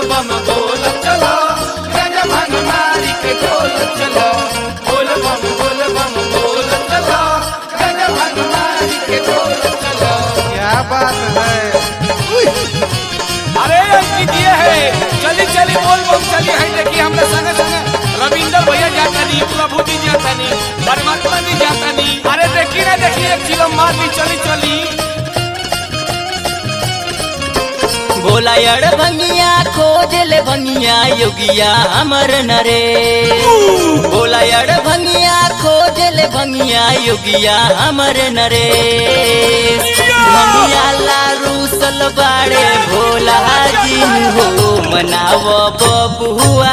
बम बोल चलो गज भंग मारी के डोल चलो बोल बम बोल बम बोल चलो गज भंग मारी के डोल चलो क्या बात है अरे अंकित ये है चली चली बोल बोल चली है देखिए हमने संगे संगे रविंदर भैया जाता नहीं प्रभु जी जाता नहीं परमात्मा जी जाता नहीं अरे देखी ना देखिए एक किलो मार दी चली चली भोला अड़ भंगिया खोज ले भंगिया योगिया अमर नरे भोला अड़ भंगिया खोज ले भंगिया योगिया अमर नरे भंगिया लारू सलबाड़े भोला जी हो मनाव बबुआ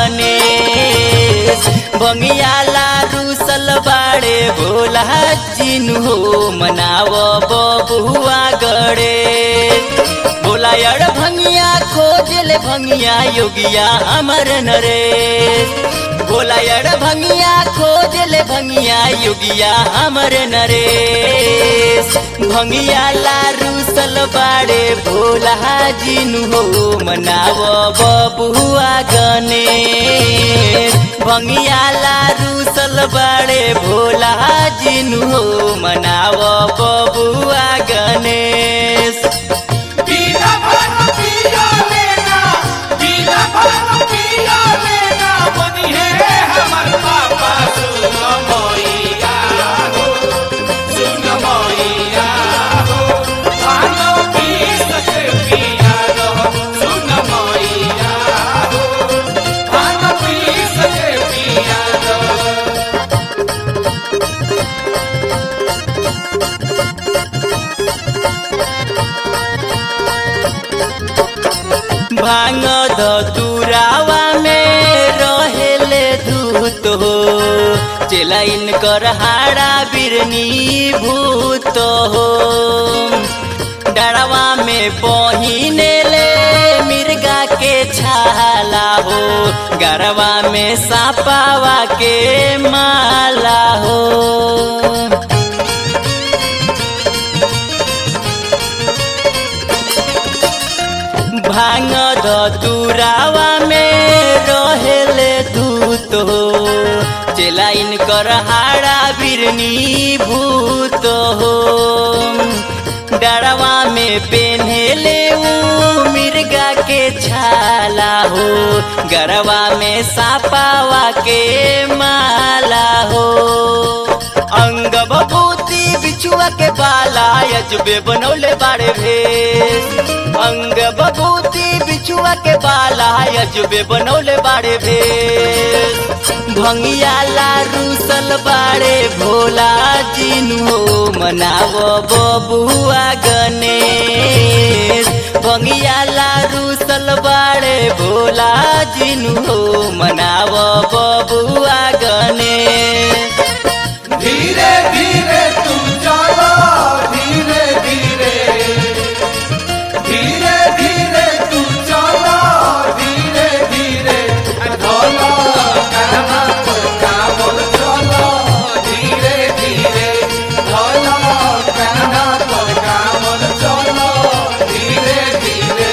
गणेश भंगिया लारू सलबाड़े भोला जी हो मनाव बबुआ गणेश भोला अड़ भंगिया खोज ले भंगिया योगिया अमर नरेश भोला अड़ भंगिया खोज ले भंगिया योगिया अमर नरेश भंगिया लारू सलबाड़े भोला जिनु हो मनाव बबुआ गणेश भंगिया लारू सलबाड़े भोला जिनु हो मनाव बबुआ गणेश बीना भर पिया लेना बीना भर पिया लेना बनी है हमर पापा सुन मोइया हो सुन मोइया हो भानो पी सके पिया लो सुन मोइया हो भानो पी सके पिया लो भांग धतुरावा में रहेले धूत हो चेला इनकर हाड़ा बिरनी भूत हो डरवा में पहिने ले मिर्गा के छाला हो गरवा में सापावा के माला हो भांग धतुरावा में रहेले दूत हो चेला इनकर हाड़ा बिरनी भूत हो डरवा में पेन्हेले ऊ मिर्गा के छाला हो गरवा में सापावा के माला हो अंग बबूती बिछुआ के बाला अजबे बनौले बाड़े भेष अंग बबूती बिछुआ के बाला अजबे बनौले बाड़े भेष भंगिया लारू सलबाड़े भोला जिनु हो मनाव बबुआ गणेश भंगिया लारू सलबाड़े भोला जिनु हो मनाव बबुआ गणेश धीरे धीरे तुम चलो धीरे धीरे धीरे धीरे तुम चलो धीरे धीरे ढोलो करना तो काबुल चलो धीरे धीरे ढोलो करना तो काबुल चलो धीरे धीरे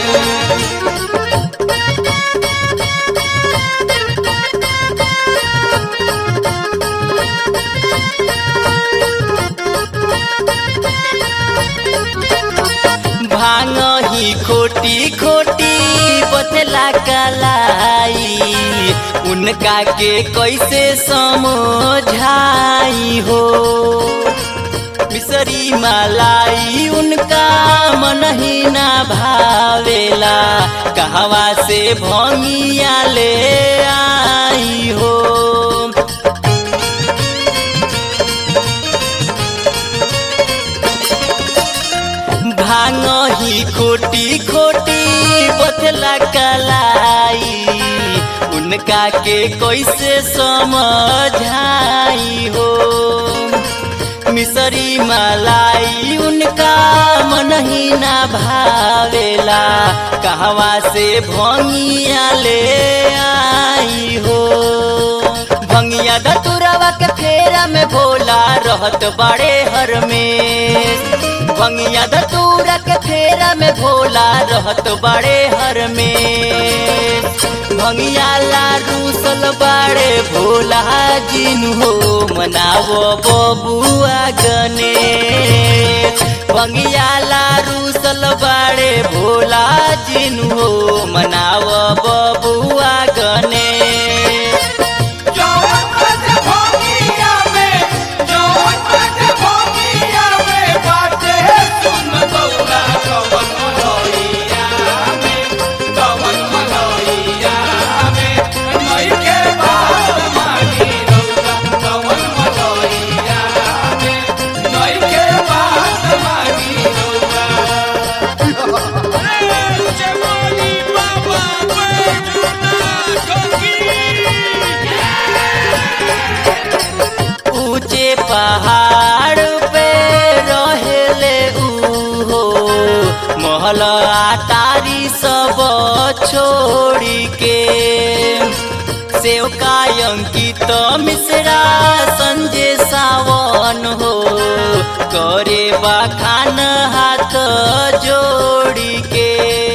भांग ही खोटी खोटी बतला कलाई उनका के कैसे समझाई हो मिसरी मलाई उनका मन ही ना भावेला कहवा से भंगिया ले आई हो भांग ही खोटी खोटी बतला कलाई उनका के कैसे समझाई हो मिसरी मलाई उनका मन ही ना भावेला कहवा से भंगिया ले आई हो भंगिया दतुरवा के फेरा में भोला रहत बड़े हर में भंगिया दतूरा के फेरा में भोला रहत बड़े हर में भंगिया लाडू सल बाड़े भोला जिन हो मनावो बबुआ गने भंगिया लाडू सल बाड़े भोला जिन हो मनावो बबुआ गने जौन बाटे भोगिया में जौन बाटे भोगिया में बाटे सुन गौरा कवन मलइया में कवन मलइया में नई के बात मानी रौरा कवन मलइया में नई के बात मानी रौरा अरे जवानी बाबा बैजुना ठोकी ऊंचे पहाड़ पे रहेले उहो महल आटारी सब छोड़ी के सेवका अंकित मिश्रा संजय सावन हो करे बखान हाथ जोड़ी के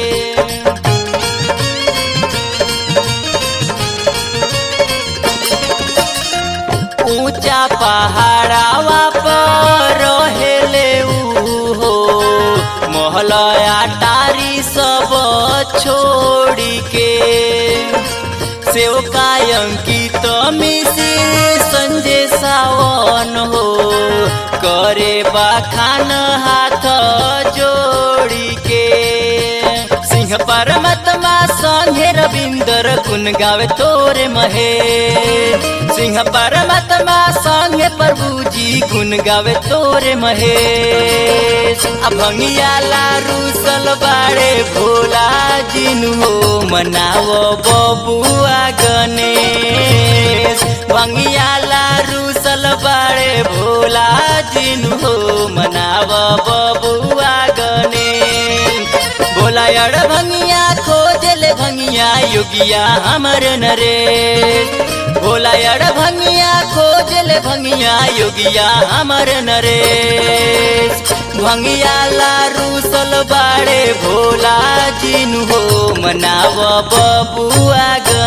ऊंचा पहाड़ावा पर रहेले उहो महल आटारी सब छोड़ी के सेवका अंकित मिश्र संजय सावन हो करे बखान हाथ जोड़ी के सिंह परमात्मा संगे रविंदर गुण गावे तोरे महे सिंह परमात्मा संगे प्रभु जी गुण गावे तोरे महे अभंगिया लारू सलबाड़े भोला जिनु हो मनावो बबुआ गणेश भंगिया लारू सलबाड़े भोला जिनु हो मनावो बबुआ गणेश बोला अड़ भंगिया खोजले भंगिया योगिया हमर नरेश भोला अड़ भंगिया खोजले भंगिया योगिया हमर नरेश भंगिया लारू सल बाड़े भोला जिनु हो मनाव बबुआ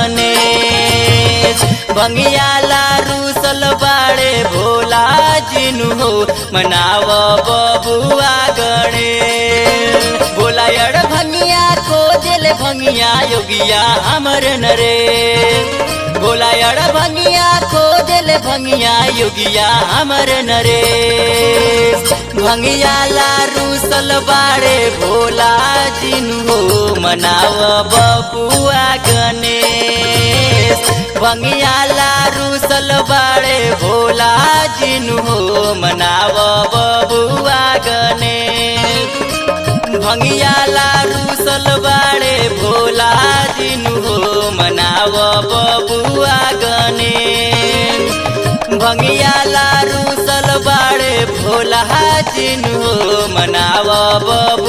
गणेश भंगिया लारू सल बाड़े भोला जिनु हो मनाव बबुआ गणेश भोला अड़ भंगिया खोजले भंगिया योगिया हमर नरेश भोला अड़ भंगिया खोजले भंगिया योगिया हमर नरेश भंगिया लारू सलबाड़े भोला जिनु हो मनाव बबुआ गणेश भंगिया लारू सलबाड़े भोला जिनु हो मनाव बबुआ गणेश भंगिया लारू सलबाड़े भोला जिनु हो मनाव बबुआ गणेश भंगिया लारू सलबाड़े भोला जिनु हो मनाव बबुआ